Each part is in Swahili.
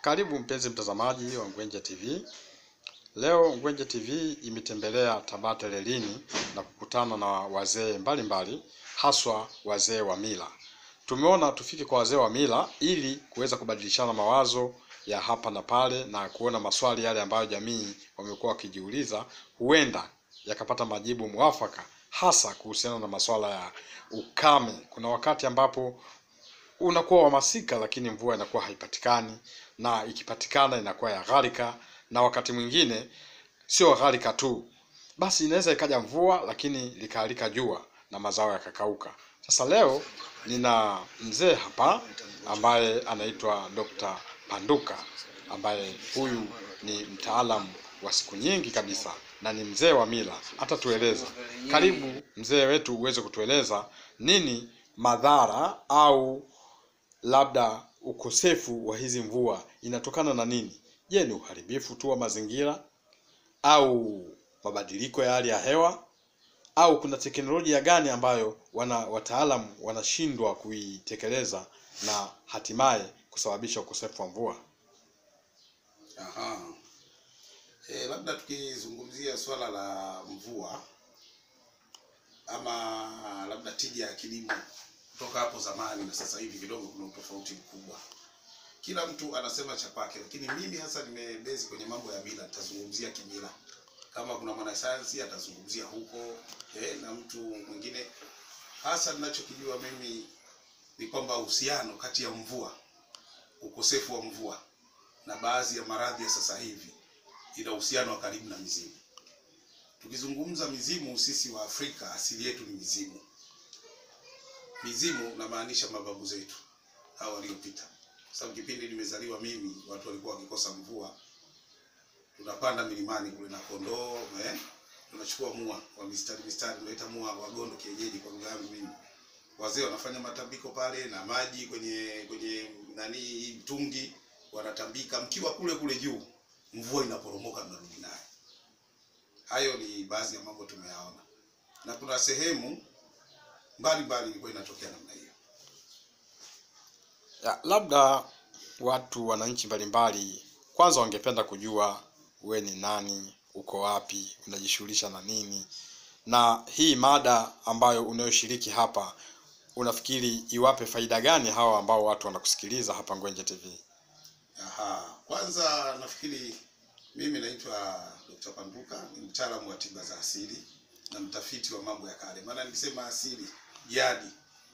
Karibu mpenzi mtazamaji wa Ngwenje TV. Leo Ngwenje TV imetembelea Tabata Lelini na kukutana na wazee mbalimbali, haswa wazee wa mila. Tumeona tufike kwa wazee wa mila ili kuweza kubadilishana mawazo ya hapa na pale na kuona maswali yale ambayo jamii wamekuwa wakijiuliza, huenda yakapata majibu mwafaka, hasa kuhusiana na masuala ya ukame. Kuna wakati ambapo unakuwa wa masika lakini mvua inakuwa haipatikani, na ikipatikana inakuwa ya gharika, na wakati mwingine sio gharika tu, basi inaweza ikaja mvua lakini likaalika jua na mazao yakakauka. Sasa leo nina mzee hapa ambaye anaitwa Dr. Panduka ambaye huyu ni mtaalamu wa siku nyingi kabisa na ni mzee wa mila. Atatueleza. Karibu mzee wetu, uweze kutueleza nini madhara au labda ukosefu wa hizi mvua inatokana na nini? Je, ni uharibifu tu wa mazingira au mabadiliko ya hali ya hewa au kuna teknolojia gani ambayo wana wataalamu wanashindwa kuitekeleza na hatimaye kusababisha ukosefu wa mvua? Aha. E, labda tukizungumzia swala la mvua ama labda tija ya kilimo kutoka hapo zamani na sasa hivi kidogo kuna utofauti mkubwa. Kila mtu anasema cha kwake, lakini mimi hasa nimebezi kwenye mambo ya mila, nitazungumzia kimila. Kama kuna mwanasayansi atazungumzia huko eh, na mtu mwingine. Hasa ninachokijua mimi ni kwamba uhusiano kati ya mvua, ukosefu wa mvua na baadhi ya maradhi ya sasa hivi ina uhusiano wa karibu na mizimu. Tukizungumza mizimu, sisi wa Afrika asili yetu ni mizimu. Mizimu namaanisha mababu zetu hao waliopita, kwa sababu kipindi nimezaliwa mimi watu walikuwa wakikosa mvua, tunapanda milimani kule na kondoo eh, tunachukua mua wa mistari mistari, tunaita mua wa gondo kienyeji kwa lugha yangu mimi. Wazee wanafanya matambiko pale na maji kwenye kwenye nani hii mtungi, wanatambika mkiwa kule kule juu, mvua inaporomoka mnarudi naye. Hayo ni baadhi ya mambo tumeyaona, na kuna sehemu mbalimbali ilikuwa inatokea namna hiyo. Ya, labda watu wananchi mbalimbali kwanza wangependa kujua we ni nani, uko wapi, unajishughulisha na nini, na hii mada ambayo unayoshiriki hapa unafikiri iwape faida gani hawa ambao watu wanakusikiliza hapa Ngwenje TV? Aha, kwanza nafikiri mimi naitwa Dr. Panduka, ni mtaalamu wa tiba za asili na mtafiti wa mambo ya kale. Maana nikisema asili, jadi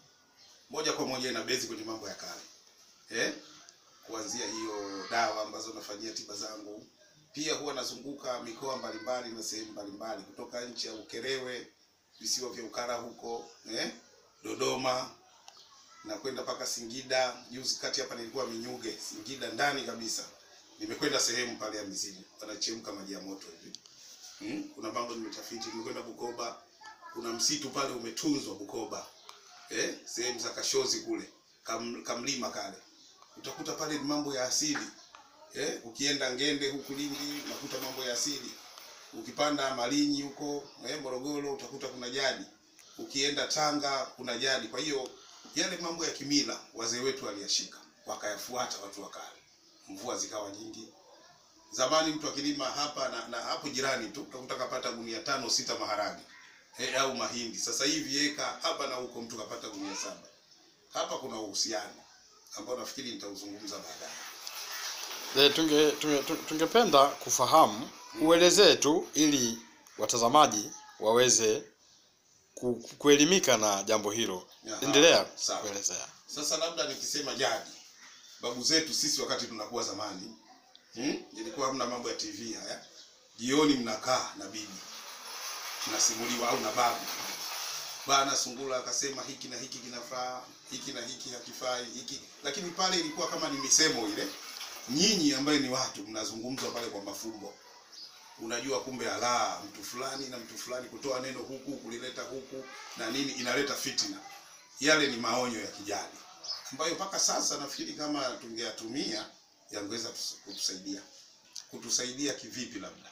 moja kwa moja ina bezi kwenye mambo ya kale eh? Kuanzia hiyo dawa ambazo nafanyia tiba zangu, pia huwa nazunguka mikoa mbalimbali na sehemu mbalimbali, kutoka nchi ya Ukerewe, visiwa vya Ukara huko eh? Dodoma na kwenda mpaka Singida. Juzi kati hapa nilikuwa Minyuge, Singida ndani kabisa. Nimekwenda sehemu pale ya mizimu, wanachemka maji ya moto hivi. Hmm? Kuna mambo nimetafiti. Nimekwenda Bukoba, kuna msitu pale umetunzwa Bukoba, eh, sehemu za Kashozi kule kam, kamlima kale, utakuta pale ni mambo ya asili eh. Ukienda Ngende huku Lindi unakuta mambo ya asili. Ukipanda Malinyi huko eh, Morogoro utakuta kuna jadi. Ukienda Tanga kuna jadi. Kwa hiyo yale mambo ya kimila wazee wetu waliyashika wakayafuata watu wa kale, mvua zikawa nyingi. Zamani mtu akilima hapa na, na hapo jirani tu utakuta kapata gunia tano sita maharage eh, au mahindi. Sasa hivi eka hapa na huko mtu kapata gunia saba. Hapa kuna uhusiano ambao nafikiri nitauzungumza baadaye. E, tunge, tunge, tunge- tungependa kufahamu uelezee tu ili watazamaji waweze ku, ku- kuelimika na jambo hilo. Aha, Endelea sawa. kuelezea. Sasa labda nikisema jadi, babu zetu sisi wakati tunakuwa zamani hmm? ilikuwa hamna mambo ya TV haya. Jioni mnakaa na bibi mnasimuliwa au na babu, bana Sungula akasema hiki na hiki kinafaa, hiki na hiki hakifai, hiki. Lakini pale ilikuwa kama ni misemo ile, nyinyi ambaye ni watu mnazungumzwa pale kwa mafumbo unajua kumbe alaa mtu fulani na mtu fulani kutoa neno huku kulileta huku na nini inaleta fitina. Yale ni maonyo ya kijadi ambayo mpaka sasa nafikiri kama tungeyatumia yangeweza tus- kutusaidia. Kutusaidia kivipi? Labda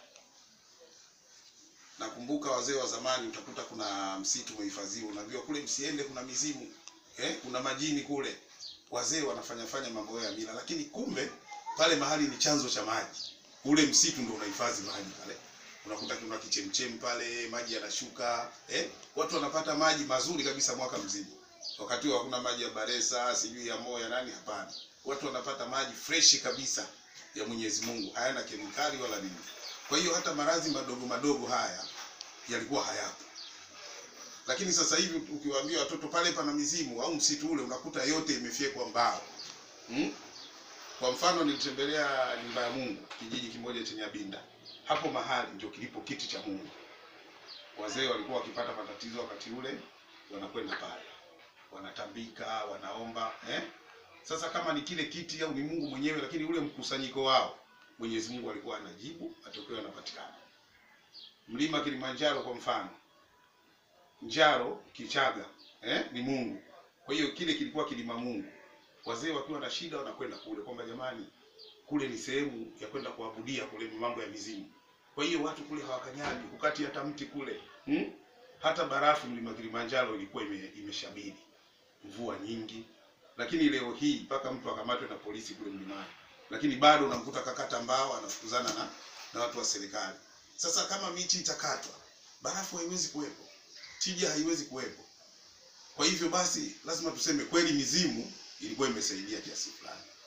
nakumbuka wazee wa zamani, utakuta kuna msitu umehifadhiwa, unajua kule msiende, kuna mizimu eh, kuna majini kule. Wazee wanafanya fanya mambo yao ya mila, lakini kumbe pale mahali ni chanzo cha maji, ule msitu ndio unahifadhi maji pale. Unakuta kuna kichemchem pale, maji yanashuka eh, watu wanapata maji mazuri kabisa mwaka mzima. Wakati huo hakuna maji ya Baresa, sijui ya Moya nani, hapana. Watu wanapata maji freshi kabisa ya Mwenyezi Mungu, hayana kemikali wala nini. Kwa hiyo hata maradhi madogo madogo haya yalikuwa hayapo. Lakini sasa hivi ukiwaambia watoto pale pana mizimu au msitu ule, unakuta yote imefyekwa mbao hmm? Kwa mfano nilitembelea nyumba ya Mungu kijiji kimoja chenye Abinda. Hapo mahali ndio kilipo kiti cha Mungu. Wazee walikuwa wakipata matatizo wakati ule, wanakwenda pale, wanatambika, wanaomba eh? Sasa kama ni kile kiti au ni Mungu mwenyewe, lakini ule mkusanyiko wao Mwenyezi Mungu alikuwa anajibu, matokeo yanapatikana. Mlima Kilimanjaro kwa mfano, Njaro Kichaga eh, ni Mungu. Kwa hiyo kile kilikuwa kilima Mungu. Wazee wakiwa na shida wanakwenda kule, kwamba jamani, kule ni sehemu ya kwenda kuabudia, kule ni mambo ya mizimu. Kwa hiyo watu kule hawakanyagi, hukati hata mti kule hmm? Hata barafu mlima Kilimanjaro ilikuwa ime, imeshabiri mvua nyingi, lakini leo hii mpaka mtu akamatwe na polisi kule mlimani, lakini bado unamkuta kakata mbao anafukuzana na, na watu wa serikali. Sasa kama miti itakatwa, barafu haiwezi kuwepo, tija haiwezi kuwepo. Kwa hivyo basi lazima tuseme kweli mizimu ilikuwa imesaidia kiasi fulani.